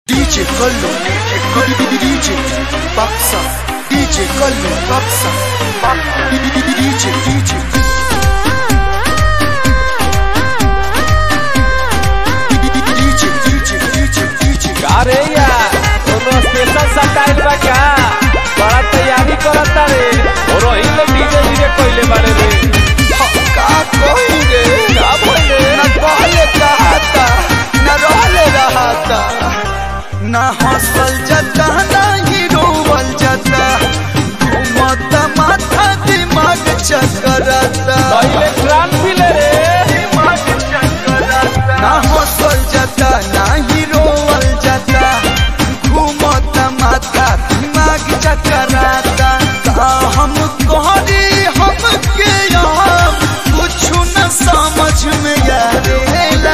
DJ Collo, DJ Baksa, DJ Collo, Baksa, DJ, DJ, DJ, DJ, DJ, DJ. अरे यार कोनो special style बा का बड़ा तैयारी करता रे और वही लोग डीजे डीजे कोइले बारे रे का कोई रे का बोले न कहले कहता न रहले रहता न हंसल जाता न ही रोवल जाता घूमत माथा दिमाग चकरता पहले प्राण पीले रे दिमाग चकरता न हंसल जाता न ही रोवल जाता घूमत माथा दिमाग चकराता का हम कहरी हमके यहाँ कुछ न समझ में आवेला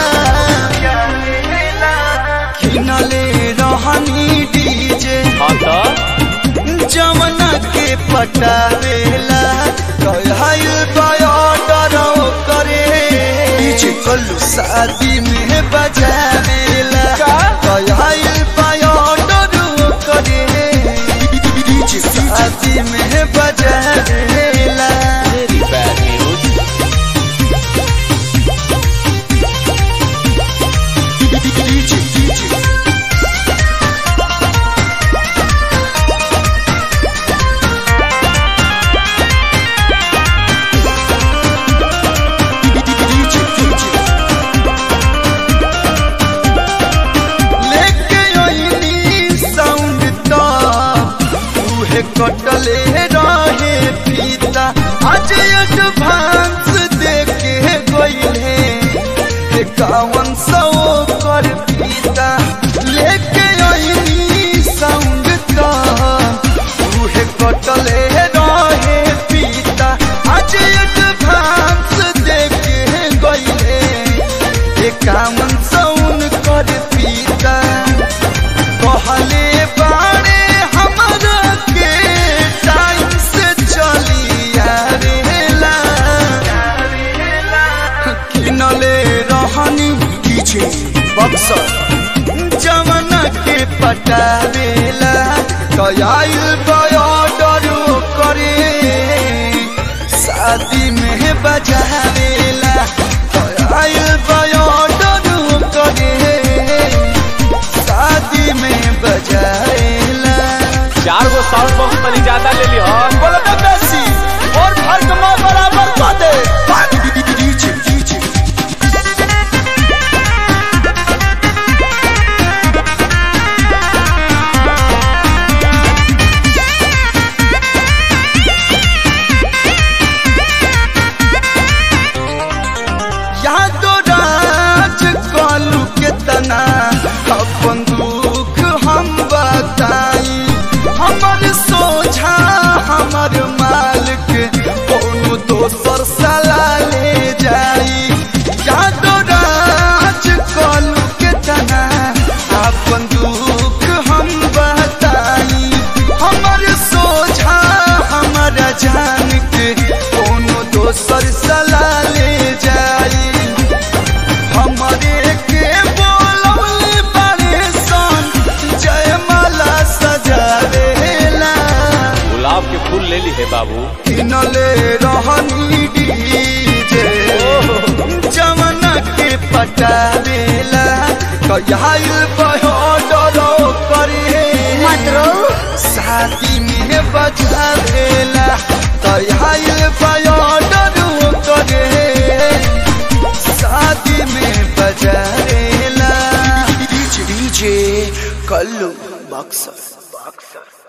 किनले रहनी डीजे हाँ तो जमना के पटावेला कहल बॉर्डर करे डीजे कल्लू शादी में बजावेला का? कहल बॉर्डर करे डीजे शादी में बजावेला very bad news DJ DJ लेके ओइनी साउंड तो उहे कटले रहे पीता आज एडवांस देके गइले एकावन सौ कर पीता लेके ओइनी साउंड तो उहे कटले रहे पीता आज एडवांस देके गइले एकावन सौन कर पीता कहले बाड़े हमरा के टाइम से चली आवेला किनले रहनी डीजे बक्सर जवना के पटावेला कयाइल बॉर्डर करे शादी में बजावेला कयाइल बॉर्डर करे शादी में बजावेला चार गो साउंड बॉक्स तनी ज्यादा ले ली हो बोलो तो बेसी और फर्क में बराबर कर दे डीजे डीजे यादो राज कलू के तना अपन दुख हम बताई हमर सोझा हमर मालिक कोनो दोसर सला ले जाई यादो राज कलू के तना अपन दुख हम बताई हमर सोझा हमर जान के कोनो दोसर सला ले जाई हमरे के बोलौले बारे सन जयमाला सजावेला गुलाब के फूल ले ली है बाबू किनले रहनी डीजे जमना के पटावेला कयाइल बहडरो करे मतरो शादी में बजावेला कयाइल बहडरो करे शादी में बजावेला डीजे डीजे कल्लू बक्सर बक्सर